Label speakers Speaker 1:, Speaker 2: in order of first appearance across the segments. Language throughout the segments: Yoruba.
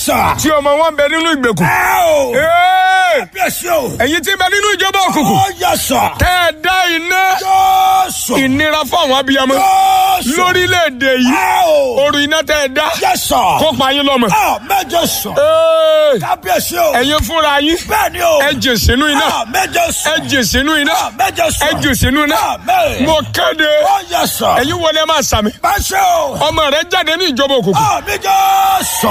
Speaker 1: sà.
Speaker 2: tí ọmọ wọn bẹ nínú ìgbèkùn.
Speaker 1: ẹ o.
Speaker 2: Ee!
Speaker 1: kábíyèsí o.
Speaker 2: ẹ̀yin tí ń bẹ nínú ìjọba òkùnkùn.
Speaker 1: ó yẹ sà.
Speaker 2: tẹ́ ẹ dá iná
Speaker 1: jésù.
Speaker 2: ìnira fún àwọn abiyamọ
Speaker 1: jésù.
Speaker 2: lórílẹ̀‐èdè yìí
Speaker 1: ẹ o.
Speaker 2: oru iná tẹ́ ẹ dá
Speaker 1: yẹ sà.
Speaker 2: kó pa yín lọ́mọ.
Speaker 1: a méje sà.
Speaker 2: Ee!
Speaker 1: kábíyèsí o.
Speaker 2: ẹ̀yin fúnra yín
Speaker 1: bẹ́ẹ̀ ni o.
Speaker 2: ẹ jè sínú iná
Speaker 1: a méje sà.
Speaker 2: ẹ jè sínú iná
Speaker 1: a méje sà.
Speaker 2: ẹ jè sínú iná
Speaker 1: a mẹ́.
Speaker 2: mo kéde
Speaker 1: ó yẹ sà.
Speaker 2: ẹ̀yin wọlé máa sàmì
Speaker 1: bá ṣe o.
Speaker 2: ọmọ rẹ jáde ní ìjọba òkùnkùn.
Speaker 1: a méje sà.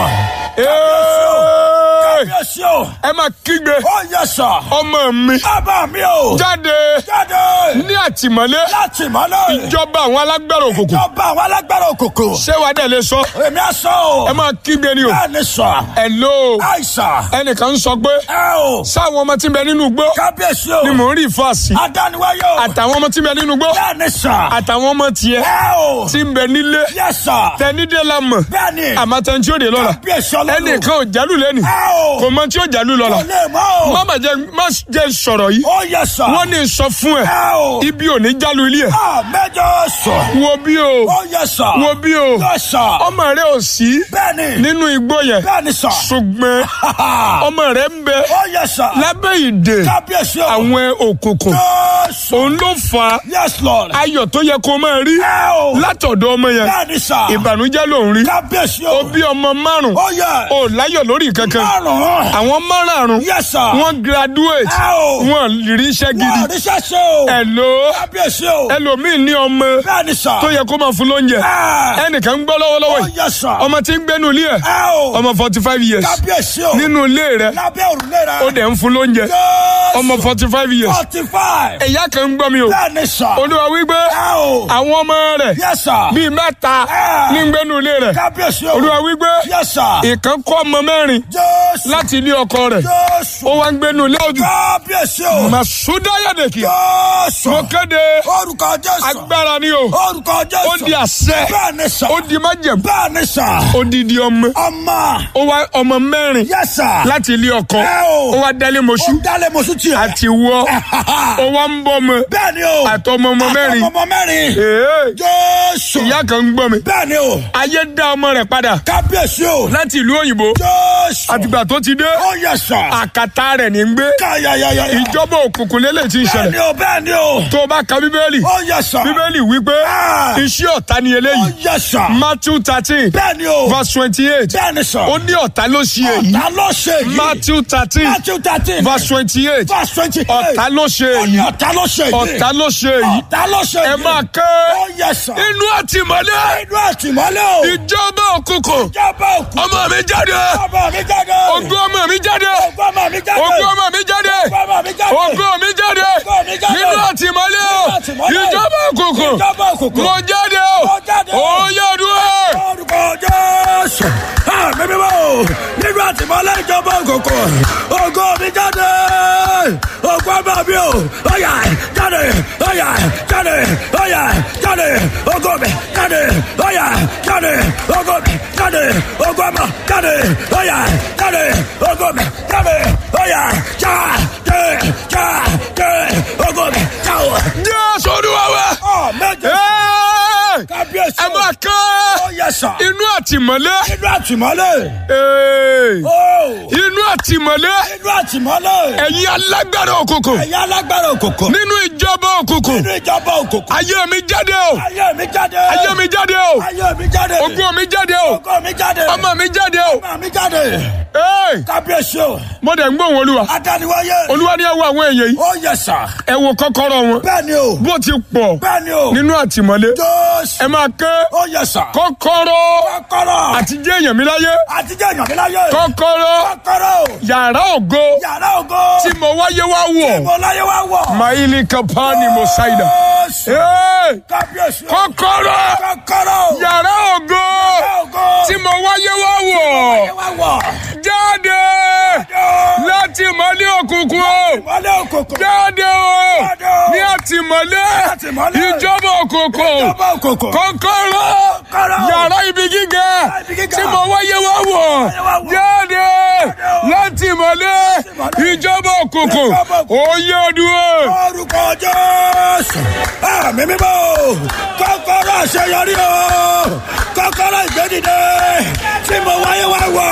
Speaker 2: Ee!
Speaker 1: kábíyèsí o.
Speaker 2: ẹ máa kígbe
Speaker 1: ó yẹ sà.
Speaker 2: ọmọ mi
Speaker 1: bàbá mi o.
Speaker 2: jáde
Speaker 1: jáde.
Speaker 2: ní àtìmọ́lé
Speaker 1: láti mọ́lẹ̀.
Speaker 2: ìjọba àwọn alágbára òkùnkùn
Speaker 1: ìjọba àwọn alágbára òkòkò.
Speaker 2: ṣé wàá dẹ̀ lè sọ
Speaker 1: èmi á sọ o.
Speaker 2: ẹ máa kígbe ni o
Speaker 1: bẹ́ẹ̀ ni sọ.
Speaker 2: hello
Speaker 1: àìsàn.
Speaker 2: ẹnìkan ń sọ pé
Speaker 1: ẹ o.
Speaker 2: sáwọn ọmọ tí ń bẹ nínú igbó
Speaker 1: kábíyèsí o.
Speaker 2: ni mò ń rí ìfàsí
Speaker 1: adániwáyé o.
Speaker 2: àtàwọn ọmọ tí ń bẹ nínú igbó
Speaker 1: bẹ́ẹ̀ ni sọ.
Speaker 2: àtàwọn ọmọ tiẹ̀
Speaker 1: ẹ o.
Speaker 2: tí ń bẹ nílé
Speaker 1: yẹ sọ.
Speaker 2: tẹnidé la mọ̀
Speaker 1: bẹ́ẹ̀ ni.
Speaker 2: àmọ́ tẹni tí ó dé lọ́la
Speaker 1: kábíyèsí ọlọ́run.
Speaker 2: ẹnìkan ò jálù lẹ́nu
Speaker 1: ẹ o.
Speaker 2: kò mọ tí ó jálù lọ́la
Speaker 1: kò lè mọ́ o.
Speaker 2: má bàa jẹ má jẹ sọ̀rọ̀ yìí
Speaker 1: ó yẹ sọ.
Speaker 2: wọ́n ní sọ fún ẹ
Speaker 1: ẹ o.
Speaker 2: ibi ò ní jálù ilé ẹ
Speaker 1: a mẹ́jọ sọ.
Speaker 2: wo bí o
Speaker 1: ó yẹ sọ.
Speaker 2: wo bí o
Speaker 1: yẹ sọ.
Speaker 2: ọmọ rẹ ò sí
Speaker 1: bẹ́ẹ̀ ni.
Speaker 2: nínú igbó yẹn
Speaker 1: bẹ́ẹ̀ ni sọ.
Speaker 2: ṣùgbọ́n ọmọ rẹ ń bẹ
Speaker 1: ó yẹ sọ.
Speaker 2: lábẹ́ ìdè
Speaker 1: kábíyèsí o.
Speaker 2: àwọn òkùnkùn
Speaker 1: Jésù.
Speaker 2: òun ló fa
Speaker 1: yes lord.
Speaker 2: ayọ̀ tó yẹ kó máa rí
Speaker 1: ẹ o.
Speaker 2: látọ̀dọ̀ ọmọ yẹn
Speaker 1: bẹ́ẹ̀ ni sọ.
Speaker 2: ìbànújẹ́ ló ń rí
Speaker 1: kábíyèsí
Speaker 2: ó
Speaker 1: o.
Speaker 2: bí ọmọ márùn
Speaker 1: ó yẹ.
Speaker 2: ó láyọ̀ lórí kankan
Speaker 1: márùn-ún.
Speaker 2: àwọn márùn
Speaker 1: yes sir.
Speaker 2: wọ́n graduate
Speaker 1: ẹ o.
Speaker 2: wọ́n rí iṣẹ́
Speaker 1: wọ́n
Speaker 2: gidi
Speaker 1: àríṣẹ́ ṣe o.
Speaker 2: ẹ̀lò
Speaker 1: kábíyèsí o.
Speaker 2: ẹlòmíì ní ọmọ
Speaker 1: bẹ́ẹ̀ ni sọ.
Speaker 2: tó yẹ kó máa fún lóúnjẹ
Speaker 1: ẹ.
Speaker 2: ẹnìkan ń gbọ́ lọ́wọ́lọ́wọ́
Speaker 1: ó
Speaker 2: yìí
Speaker 1: yẹ sọ.
Speaker 2: ọmọ tí ń gbénu ilé ẹ̀
Speaker 1: ẹ o.
Speaker 2: ọmọ forty five years
Speaker 1: kábíyèsí o.
Speaker 2: nínú ilé rẹ̀
Speaker 1: lábẹ́ òrùlé rẹ̀.
Speaker 2: ó dẹ̀ ń fún lóúnjẹ
Speaker 1: Jésù.
Speaker 2: ọmọ forty five years
Speaker 1: forty five.
Speaker 2: ẹ̀yà kan ń gbọ́ mi o
Speaker 1: bẹ́ẹ̀ ni sọ.
Speaker 2: olúwa wípé
Speaker 1: ẹ o.
Speaker 2: àwọn ọmọ rẹ̀
Speaker 1: yes sir.
Speaker 2: bíi mẹ́ta
Speaker 1: Ah.
Speaker 2: ní ń gbénu ilé rẹ̀
Speaker 1: kábíyèsí o.
Speaker 2: olúwa wípé
Speaker 1: yes sir.
Speaker 2: ìkan kọ́ ọmọ mẹ́rin
Speaker 1: Jésù.
Speaker 2: láti ilé ọkọ rẹ̀
Speaker 1: Jésù.
Speaker 2: ó wá ń gbénu ilé ọdún
Speaker 1: kábíyèsí o.
Speaker 2: màsúdáyàdèkì
Speaker 1: Jésù.
Speaker 2: mo kéde
Speaker 1: orúkọ Jésù.
Speaker 2: agbára ni o
Speaker 1: orúkọ Jésù.
Speaker 2: ó di àṣẹ
Speaker 1: bẹ́ẹ̀ ni sọ.
Speaker 2: ó di májẹ̀mú
Speaker 1: bẹ́ẹ̀ ni sọ.
Speaker 2: odidi ọmọ
Speaker 1: ọmọ.
Speaker 2: ó wá ọmọ mẹ́rin
Speaker 1: yes sir.
Speaker 2: láti ilé ọkọ
Speaker 1: ẹ o.
Speaker 2: ó wá dálé mọ́ṣú
Speaker 1: ó dálé mọ̀sú tiẹ̀.
Speaker 2: àti wọ́ ó wá ń bọ́ ọmọ
Speaker 1: bẹ́ẹ̀ ni o.
Speaker 2: àtọmọ ọmọ mẹ́rin
Speaker 1: àtọmọ mẹ́rin.
Speaker 2: Ee,
Speaker 1: Jésù.
Speaker 2: ìyá kan ń gbọ́ mi
Speaker 1: bẹ́ẹ̀ ni o.
Speaker 2: ayé dá ọmọ rẹ̀ padà
Speaker 1: kábíyèsí o.
Speaker 2: láti ìlú òyìnbó
Speaker 1: Jésù.
Speaker 2: àtìgbà tó ti dé
Speaker 1: ó yẹ sọ.
Speaker 2: àkàtà rẹ̀ ní ń gbé
Speaker 1: káyàyàyà.
Speaker 2: ìjọba òkùnkùn lélẹ̀ tí ń
Speaker 1: bẹ́ẹ̀
Speaker 2: ṣẹlẹ̀
Speaker 1: ni o bẹ́ẹ̀ ni o.
Speaker 2: tó o bá ka bíbélì
Speaker 1: ó yẹ sọ.
Speaker 2: bíbélì wípé
Speaker 1: Ah.
Speaker 2: iṣẹ́ ọ̀tá ni
Speaker 1: ó
Speaker 2: eléyìí
Speaker 1: yẹ sọ.
Speaker 2: Matthew thirteen
Speaker 1: bẹ́ẹ̀ ni o.
Speaker 2: verse twenty eight
Speaker 1: bẹ́ẹ̀ ni sọ.
Speaker 2: ó ní ọ̀tá ló ṣe èyí
Speaker 1: ọ̀tá ló ṣe yìí.
Speaker 2: Matthew thirteen
Speaker 1: Matthew thirteen.
Speaker 2: verse twenty eight
Speaker 1: verse twenty eight.
Speaker 2: ọ̀tá ló ṣe
Speaker 1: ó ní
Speaker 2: èyí
Speaker 1: ọ̀tá ló ṣe yìí.
Speaker 2: ọ̀tá ló ṣe èyí
Speaker 1: ọ̀tá ló ṣe yìí.
Speaker 2: ẹ máa ké
Speaker 1: ó yẹ sọ.
Speaker 2: inú àtìmọ́lé
Speaker 1: inú àtìmọ́lé o.
Speaker 2: ìjọba òkùnkùn
Speaker 1: ìjọba òkú.
Speaker 2: ọmọ mi jáde
Speaker 1: ọmọ mi jáde.
Speaker 2: ògo ọmọ mi jáde
Speaker 1: ògo ọmọ mi jáde.
Speaker 2: ògo ọmọ mi jáde
Speaker 1: ògo ọmọ mi jáde.
Speaker 2: ògo mi jáde
Speaker 1: Ògo mi jáde.
Speaker 2: nínú àtìmọ́lé o
Speaker 1: Nínú àtìmọ́lé.
Speaker 2: ìjọba òkùnkùn
Speaker 1: ìjọba òkùnkùn.
Speaker 2: mo jáde o
Speaker 1: Mo jáde o.
Speaker 2: ó yẹ dúró.
Speaker 1: orúkọ jésù àmì mímọ́ o nínú àtìmọ́lé ìjọba òkùnkùn ògo mi jáde ògo ọmọ mi o ọyà jáde ọyà jáde ọyà jáde ògo mi jáde ọyà jáde ògo mi jáde ògo ọmọ jáde ọyà jáde ògo mi jáde ọyà jáde jáde ògo mi jáde.
Speaker 2: jésù olúwa wa.
Speaker 1: ọ méje
Speaker 2: Ẹ́ẹ̀!
Speaker 1: kábíyèsí
Speaker 2: ẹ máa ká
Speaker 1: ó yẹ sàn
Speaker 2: inú àtìmọ́lé
Speaker 1: nínú àtìmọ́lé.
Speaker 2: Ẹ́ẹ̀!
Speaker 1: Ó,
Speaker 2: inú àtìmọ́lé
Speaker 1: nínú àtìmọ́lé.
Speaker 2: ẹ̀yin alágbára òkùnkùn
Speaker 1: ẹ̀yà alágbára òkùnkùn.
Speaker 2: nínú ìjọba òkùnkùn
Speaker 1: nínú ìjọba òkùnkùn.
Speaker 2: ayé mi jáde o
Speaker 1: ayé mi jáde.
Speaker 2: ayé mi jáde o
Speaker 1: ayé mi jáde.
Speaker 2: ògo mi jáde o
Speaker 1: ògo mi jáde.
Speaker 2: ọmọ mi jáde o
Speaker 1: ọmọ mi jáde.
Speaker 2: Ẹ́ẹ̀!
Speaker 1: kábíyèsí o.
Speaker 2: mo dẹ̀ ń gbóhùn olúwa
Speaker 1: adániwáyé.
Speaker 2: olúwa ní ẹ wo àwọn èèyàn yìí
Speaker 1: ó yẹ sàn.
Speaker 2: ẹ wo kọ́kọ́rọ́ wọn
Speaker 1: bẹ́ẹ̀ ni o.
Speaker 2: bó ti pọ̀
Speaker 1: bẹ́ẹ̀ ni o.
Speaker 2: nínú àtìmọ́lé
Speaker 1: jọ́sì.
Speaker 2: ẹ máa ké
Speaker 1: ó yẹ sàn.
Speaker 2: kọ́kọ́rọ́
Speaker 1: kọ́kọ́rọ́.
Speaker 2: àti jẹ́ èèyàn mi láyé
Speaker 1: àtijọ́ èèyàn mi láyé.
Speaker 2: kọ́kọ́rọ́
Speaker 1: kọ́kọ́rọ́.
Speaker 2: yàrá ògo
Speaker 1: yàrá ògo.
Speaker 2: tí mo wáyé wá wọ̀
Speaker 1: mo láyé wá wọ̀.
Speaker 2: maili kapani mosaida
Speaker 1: jọ́sì.
Speaker 2: Ẹ́ẹ̀!
Speaker 1: kábíyèsí o.
Speaker 2: kọ́kọ́rọ́
Speaker 1: kọ́kọ́rọ́.
Speaker 2: yàrá ògo
Speaker 1: yàrá ògo.
Speaker 2: tí mo wáyé wá wọ̀
Speaker 1: láyé wá wọ̀.
Speaker 2: jáde láti mọ́lé òkùnkùn o
Speaker 1: Ìmọ́lẹ̀ òkùnkùn.
Speaker 2: jáde o
Speaker 1: Jáde o.
Speaker 2: ní àtìmọ́lé
Speaker 1: àtìmọ́lé.
Speaker 2: ìjọba òkùnkùn
Speaker 1: Ìjọba òkùnkùn.
Speaker 2: kọ́kọ́rọ́
Speaker 1: Kọ́kọ́rọ́.
Speaker 2: yàrá ibi gíga
Speaker 1: ibi gíga.
Speaker 2: tí mo wáyé wá wọ̀
Speaker 1: Wáyé wá wọ̀.
Speaker 2: jáde
Speaker 1: o.
Speaker 2: láti mọ́lé
Speaker 1: Àtìmọ́lé.
Speaker 2: ìjọba òkùnkùn
Speaker 1: Ìjọba òkùnkùn.
Speaker 2: òye dúró.
Speaker 1: Orúkọ Jésù. Àmì mímọ́ o. Kọ́kọ́rọ́ àṣeyọrí o. Kọ́kọ́rọ́ ìgbédìde. Tí mo wáyé wá wọ̀.